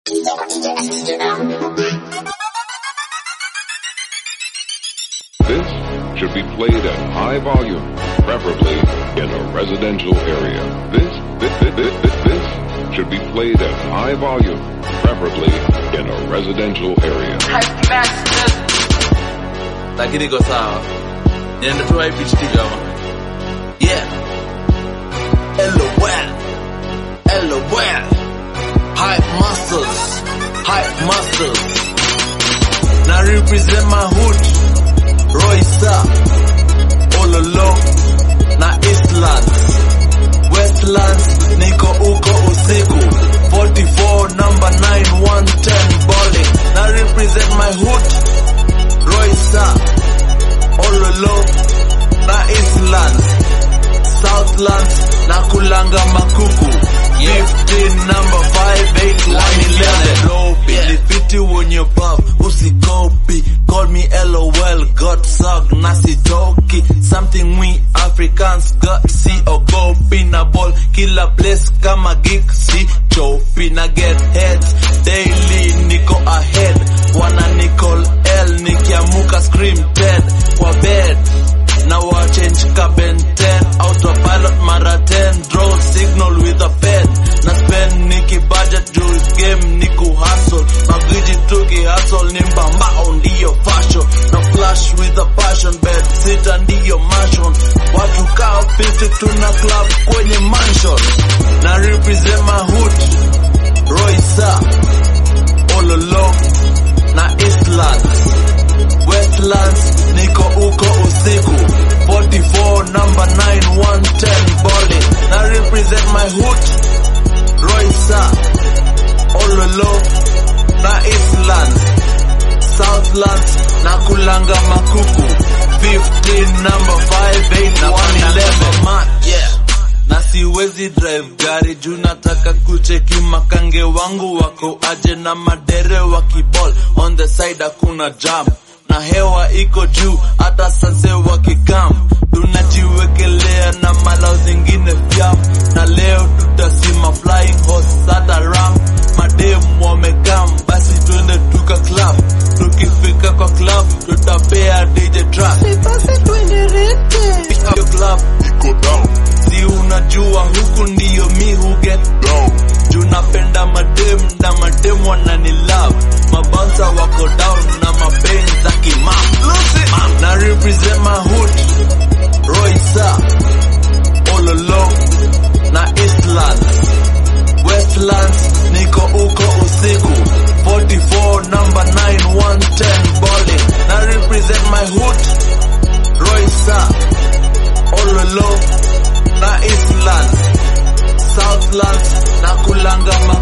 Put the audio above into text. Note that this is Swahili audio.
This should be played at high volume, preferably in a residential area. This, this, this, this, this, this should be played at high volume, preferably in a residential area. lakini iko sawa niende tu IPT kama yeah LOL LOL hype masters hype masters na represent my hood Royster Ololo na Eastlands Westlands niko uko usiku 44 number 9110 bowling na represent my hood Royster Ololo na Eastlands Southlands na kulanga makuku 15 number 58111 low Bilifiti when you buff usikopi call me LOL got suck nasitoki something we Africans got see ogopi na ball kila place kama geek si chopi na get heads daily niko ahead wana Nicole L nikiamuka scream dead kwa bed na wa change ka Ben 10 autopilot mara 10 draw signal with a pen na spend niki budget juu game niku hustle magiji tuki hustle ni mbambao ndiyo fashion na flash with a passion bed sita ndiyo mansion watu kaa 50 tuna club kwenye mansion na represent my hood Roysa Ololo na Eastlands Westlands niko uko usiku 44 number 9110 bowling na represent my hood Roysa Ololo na Eastlands Southlands na kulanga makuku 15 number 58111 yeah na siwezi drive gari juu nataka kucheki makange wangu wako aje na madere wa kibol on the side hakuna jam na hewa iko juu hata sase wakikam tunajiwekelea na malao zingine vyam na leo tutasima flying horse hata ram mademu wamekam basi twende tuka club tukifika kwa club tutapea DJ track hiyo club iko down si unajua huku ndiyo mi hu get down juu napenda madem na madem wanani love mabansa wako down na mapenzi za kimam na represent my hood Roysa Ololo na Eastlands Westlands niko uko usiku 44 number 9110 bowling na represent my hood Roysa Ololo na Eastlands Southlands na kulanga